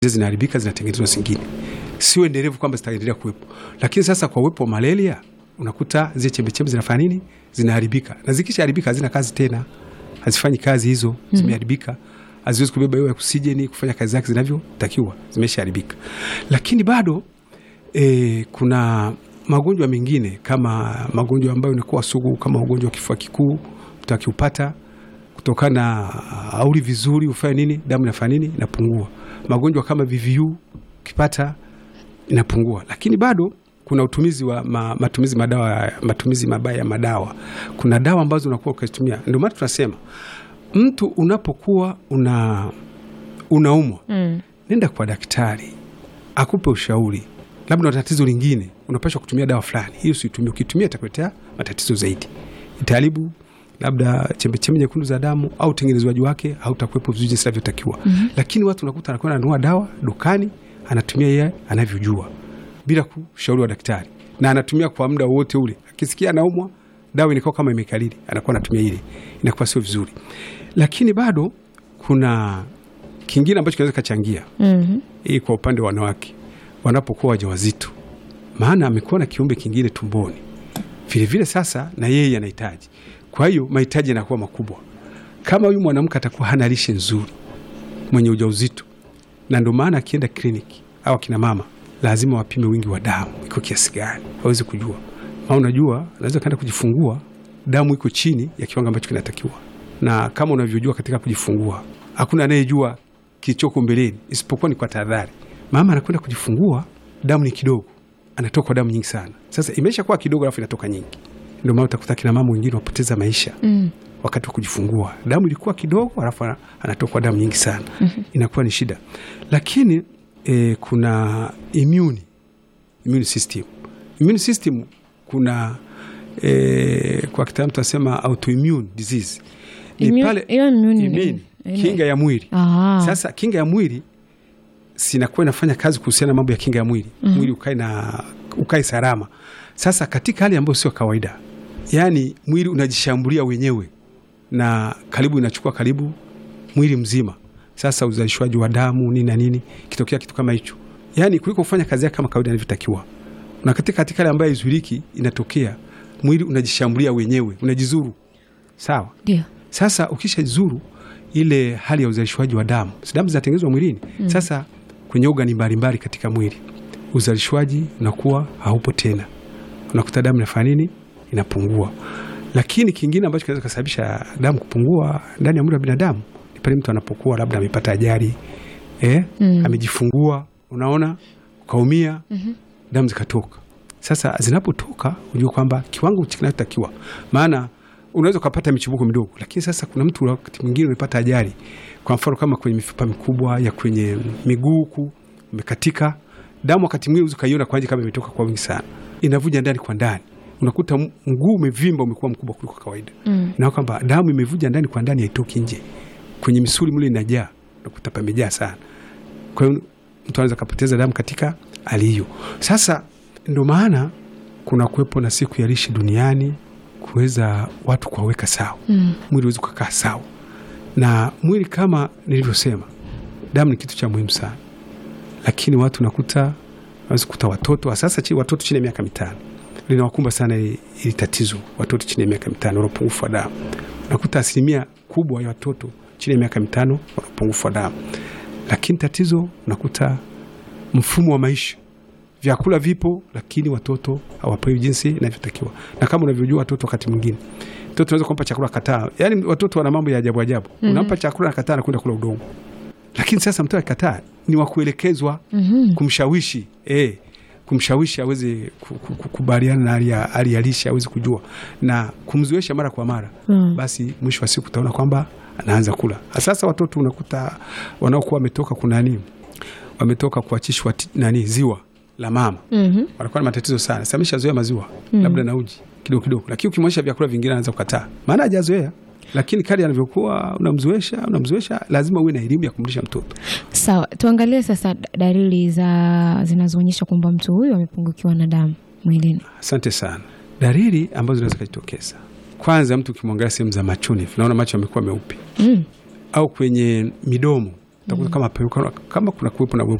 zinaharibika zinatengenezwa zingine, sio endelevu kwamba zitaendelea kuwepo. Lakini sasa kwa uwepo wa malaria unakuta zile chembechembe zinafanya nini? Zinaharibika, na zikishaharibika hazina kazi tena, hazifanyi kazi hizo, zimeharibika, haziwezi kubeba hewa ya oksijeni kufanya kazi zake zinavyotakiwa, zimeshaharibika. Lakini bado e, kuna magonjwa mengine kama magonjwa ambayo inakuwa sugu kama ugonjwa wa kifua kikuu, mtu akiupata kutokana na auli vizuri ufanye nini, damu inafanya nini, inapungua. Magonjwa kama VVU ukipata inapungua, lakini bado kuna utumizi wa ma, matumizi madawa, matumizi mabaya ya madawa. Kuna dawa ambazo unakuwa ukizitumia, ndio maana tunasema mtu unapokuwa una unaumwa Mm. nenda kwa daktari akupe ushauri, labda una tatizo lingine, unapaswa kutumia dawa fulani, hiyo usitumie. Ukitumia itakuletea matatizo zaidi, itaharibu labda chembechembe nyekundu za damu au utengenezwaji wake hautakuwepo vizuri jinsi inavyotakiwa. Lakini watu unakuta anakwenda ananunua dawa dukani, anatumia yeye anavyojua bila kushauri wa daktari, na anatumia kwa muda wote ule. Akisikia anaumwa, dawa inakuwa kama imekalili, anakuwa anatumia ile, inakuwa sio vizuri. Lakini bado kuna kingine ambacho kinaweza kachangia Mhm. hii kwa upande wa wanawake wanapokuwa wajawazito, maana amekuwa na kiumbe kingine tumboni vilevile, sasa na yeye anahitaji. Kwa hiyo mahitaji yanakuwa makubwa. Kama huyu mwanamke atakuwa hana lishe nzuri, mwenye ujauzito, na ndio maana akienda kliniki au akina mama lazima wapime wingi wa damu iko kiasi gani, waweze kujua. Maana unajua anaweza kaenda kujifungua damu iko chini ya kiwango ambacho kinatakiwa, na kama unavyojua katika kujifungua hakuna anayejua kilichoko mbeleni isipokuwa ni kwa tahadhari. Mama anakwenda kujifungua, damu ni kidogo, anatoka damu nyingi sana. Sasa imesha kuwa kidogo, alafu inatoka nyingi. Ndio maana utakuta kina mama wengine wapoteza maisha Mm. wakati wa kujifungua, damu ilikuwa kidogo, alafu ana- anatokwa damu nyingi sana, inakuwa ni shida. Lakini eh, kuna immune, immune system, immune system kuna eh, kwa kitaalamu tunasema autoimmune disease ni Immune- pale hiyo immune ni immune, nini? kinga ya mwili Ah. sasa kinga ya mwili sinakuwa inafanya kazi kuhusiana na mambo ya kinga ya mwili mwili ukae na ukae salama. Sasa katika hali ambayo sio kawaida, yaani mwili unajishambulia wenyewe na karibu inachukua karibu mwili mzima. Sasa uzalishwaji wa damu nini na nini, kitokea kitu kama hicho, yaani kuliko kufanya kazi yake kama kawaida inavyotakiwa, na katika katika hali ambayo haizuiliki, inatokea mwili unajishambulia wenyewe, unajizuru. Sawa. Ndio. Sasa ukishazuru ile hali ya uzalishwaji wa damu, si damu zinatengenezwa mwilini. Sasa kwenye ogani mbalimbali katika mwili uzalishwaji unakuwa haupo tena, unakuta damu inafanya nini? Inapungua. Lakini kingine ambacho kinaweza kusababisha damu kupungua ndani ya mwili wa binadamu ni pale mtu anapokuwa labda amepata ajali eh, Mm. amejifungua, unaona, ukaumia, damu zikatoka. Sasa zinapotoka ujue kwamba kiwango kinachotakiwa, maana unaweza ukapata michibuko midogo, lakini sasa kuna mtu wakati mwingine umepata ajali, kwa mfano kama kwenye mifupa mikubwa ya kwenye miguu huku umekatika, damu wakati mwingine unaweza ukaiona kwa nje kama imetoka kwa wingi sana, inavuja ndani kwa ndani, unakuta m- mguu umevimba, umekuwa mkubwa kuliko kawaida Mm. na kwamba damu imevuja ndani kwa ndani, haitoki nje, kwenye misuli mle inajaa, unakuta pamejaa sana. Kwa hiyo mtu anaweza kapoteza damu katika hali hiyo. Sasa ndio maana kuna kuwepo na siku ya lishe duniani kuweza watu kuwaweka sawa, Mm. mwili uweze kukaa sawa. Na mwili kama nilivyosema, damu ni kitu cha muhimu sana, lakini watu nakuta naweza kukuta watoto sasa, chi watoto chini ya miaka mitano linawakumba sana hili hili tatizo. Watoto chini ya miaka mitano wana upungufu wa damu, nakuta asilimia kubwa ya watoto chini ya miaka mitano wana upungufu wa damu, lakini tatizo nakuta mfumo wa maisha vyakula vipo, lakini watoto hawapewi jinsi inavyotakiwa. Na kama unavyojua watoto, wakati mwingine mtoto unaweza kumpa chakula kataa, yaani watoto wana mambo ya ajabu ajabu. Unampa chakula na kataa, anakwenda kula udongo. Lakini sasa mtoto akikataa, ni wa kuelekezwa, Mhm. kumshawishi eh, kumshawishi aweze ku- ku- kukubaliana na hali ya- hali ya lishe, aweze kujua na kumzoesha mara kwa mara Mm. basi mwisho wa siku utaona kwamba anaanza kula. Sasa watoto unakuta wanaokuwa wametoka kunani, wametoka kuachishwa ti- nani ziwa la mama Mhm. wanakuwa na matatizo sana. Sasa ameshazoea maziwa labda na uji kidogo kidogo, lakini ukimwonyesha vyakula vingine anaanza kukataa, maana hajazoea. Lakini kadi anavyokuwa unamzoesha unamzoesha, lazima uwe na elimu ya kumlisha mtoto. Sawa, tuangalie sasa da- dalili za zinazoonyesha kwamba mtu huyu amepungukiwa na damu mwilini. Asante sana. Dalili ambazo zinaweza kujitokeza, kwanza, mtu ukimwangalia sehemu za machoni, unaona macho yamekuwa meupe Mm. au kwenye midomo utakuta kama pepo, kama kuna kuwepo na uwepo